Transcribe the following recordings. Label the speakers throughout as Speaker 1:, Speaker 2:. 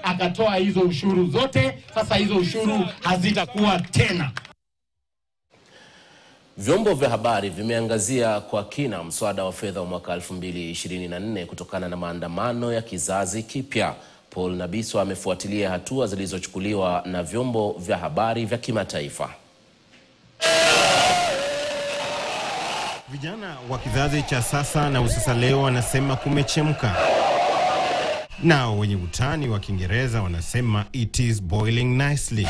Speaker 1: akatoa hizo ushuru zote. Sasa hizo ushuru hazitakuwa tena.
Speaker 2: Vyombo vya habari vimeangazia kwa kina mswada wa fedha wa mwaka 2024 kutokana na maandamano ya kizazi kipya. Paul Nabiswa amefuatilia hatua zilizochukuliwa na vyombo vya habari vya kimataifa.
Speaker 3: Vijana wa kizazi cha sasa na usasa leo wanasema kumechemka, nao wenye utani wa Kiingereza wanasema it is boiling nicely.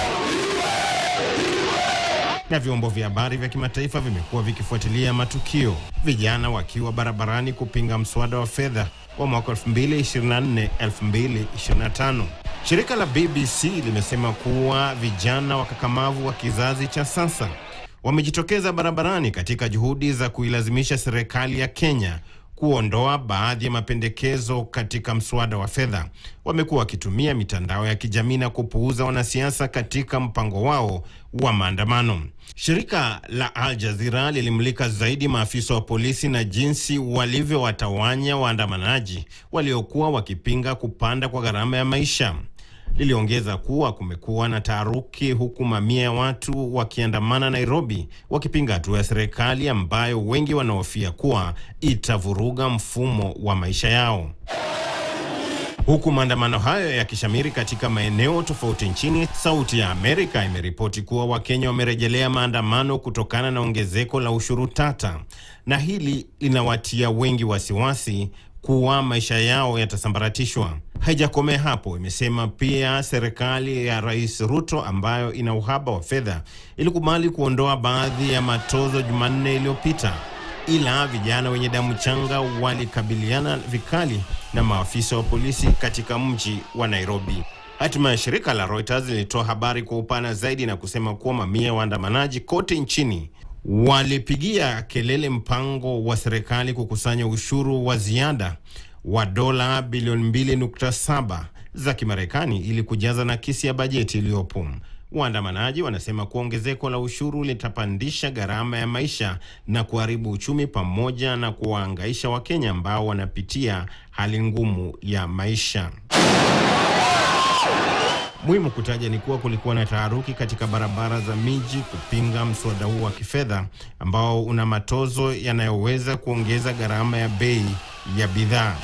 Speaker 3: Na vyombo vya habari vya kimataifa vimekuwa vikifuatilia matukio, vijana wakiwa barabarani kupinga mswada wa fedha wa mwaka 2024 2025. Shirika la BBC limesema kuwa vijana wakakamavu wa kizazi cha sasa wamejitokeza barabarani katika juhudi za kuilazimisha serikali ya Kenya kuondoa baadhi ya mapendekezo katika mswada wa fedha. Wamekuwa wakitumia mitandao ya kijamii na kupuuza wanasiasa katika mpango wao wa maandamano. Shirika la Al Jazeera lilimulika zaidi maafisa wa polisi na jinsi walivyowatawanya waandamanaji waliokuwa wakipinga kupanda kwa gharama ya maisha. Liliongeza kuwa kumekuwa na taharuki huku mamia ya watu wakiandamana Nairobi wakipinga hatua ya serikali ambayo wengi wanahofia kuwa itavuruga mfumo wa maisha yao. Huku maandamano hayo yakishamiri katika maeneo tofauti nchini, Sauti ya Amerika imeripoti kuwa Wakenya wamerejelea maandamano kutokana na ongezeko la ushuru tata, na hili linawatia wengi wasiwasi kuwa maisha yao yatasambaratishwa. Haijakomea hapo, imesema pia serikali ya Rais Ruto ambayo ina uhaba wa fedha ilikubali kuondoa baadhi ya matozo Jumanne iliyopita, ila vijana wenye damu changa walikabiliana vikali na maafisa wa polisi katika mji wa Nairobi. Hatimaye shirika la Reuters lilitoa habari kwa upana zaidi na kusema kuwa mamia ya waandamanaji kote nchini walipigia kelele mpango wa serikali kukusanya ushuru wa ziada wa dola bilioni 2.7 za Kimarekani ili kujaza nakisi ya bajeti iliyopo. Waandamanaji wanasema kuwa ongezeko la ushuru litapandisha gharama ya maisha na kuharibu uchumi pamoja na kuwaangaisha Wakenya ambao wanapitia hali ngumu ya maisha. Muhimu kutaja ni kuwa kulikuwa na taharuki katika barabara za miji kupinga mswada huu wa kifedha ambao una matozo yanayoweza kuongeza gharama ya bei ya bidhaa.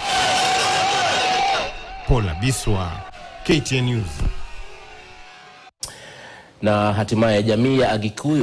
Speaker 3: Paul Abiswa, KTN News.
Speaker 2: Na hatimaye jamii ya Agikuyu